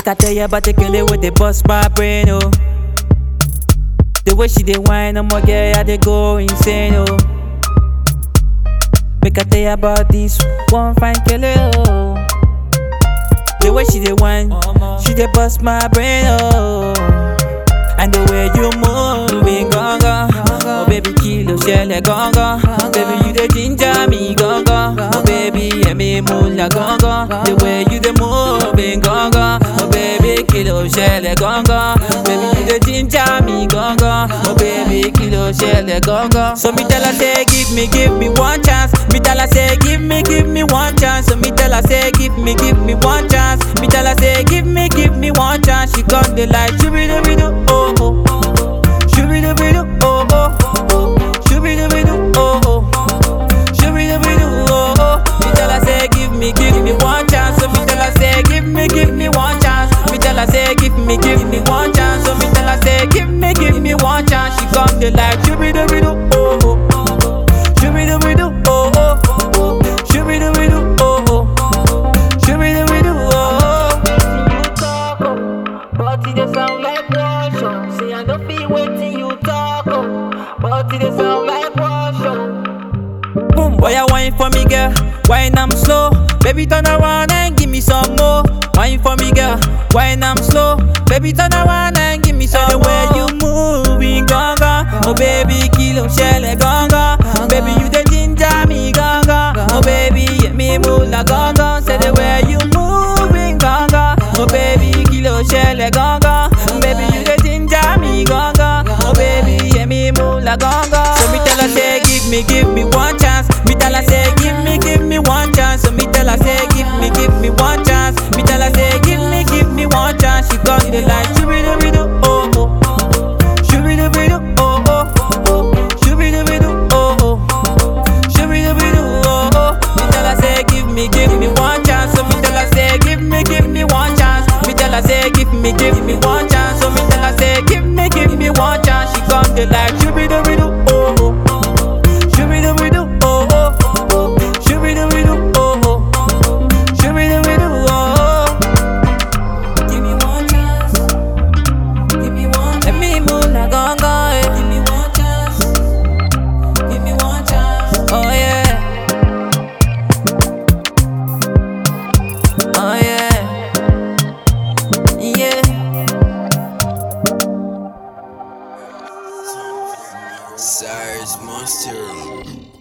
Make I tell you about the girl with the bust my brain, oh. The way she dey whine, I'm girl, yeah, they go insane, oh. Make I tell you about this one fine girl, oh. The way she dey whine, she dey bust my brain, oh. And the way you moving, gonga. Oh baby, kilo shele gonga. Baby, you the ginger me, gonga. Oh baby, yeah me mula gonga. The way you the moving, gonga. Oh baby, kilo shele gonga. Baby, you the ginger me, gonga. Oh baby, kilo shele gonga. So me tell her say, give me, give me one chance. Me tell her say, give me, give me one chance. So me tell her say, give me, give me one chance. Me tell her say, give me, give me one chance. She got the light, shooby dooby doo, oh oh. Shooby dooby doo, oh oh. Shooby dooby doo, oh oh. Shooby dooby doo, oh oh. Me tell her say, give me, give me one chance. So me tell her say, give me, give me one chance. Me tell her say, give me, give me one chance. So me tell her say, give me, give me one chance. She got the light, shooby dooby doo, oh oh. Shooby dooby doo, oh oh. Shooby dooby doo, oh oh. Shooby dooby doo, oh oh. you talk, oh, but it dey sound like wash, oh. Say I no feel waiting you talk, oh, but it dey sound like wash, oh. Boom, boy, you wine for me, girl. Wine I'm slow. Baby, turn around and give me some more. Wine for me, girl. Wine I'm slow. Baby, turn around and give me some more. The way you moving, gonga. Oh, baby, kilo shele gonga. Baby, you the ginger me, gonga. Oh, baby, yeah, me mula gonga. Say the way you moving, gonga. Oh, baby, kilo shele gonga. Baby, you the ginger me, gonga. Oh, baby, yeah, me mula gonga. So me tell her say, give me, give me one chance. Me tell her say, give me, give me one chance. So me tell her say, give me, give me one chance. Me tell her say, give me, give me one chance. She got the light, shooby dooby doo, oh oh. Shooby dooby doo, oh oh. Shooby dooby doo, oh oh. Shooby dooby doo, oh oh. Me tell her say, give me, give me one chance. So me tell her say, give me, give me one chance. Me tell her say, give me, give me one chance. So me tell her say, give me, give me one chance. She got the light, shooby dooby doo, oh oh. Shooby dooby doo, oh oh. Shooby dooby doo, oh oh. Shooby dooby doo, oh oh. Give me one chance. Give me one. Let me move like gonga, eh. Give me one chance. Give me one chance. Oh yeah. Oh yeah. Yeah. Cyrus Monster.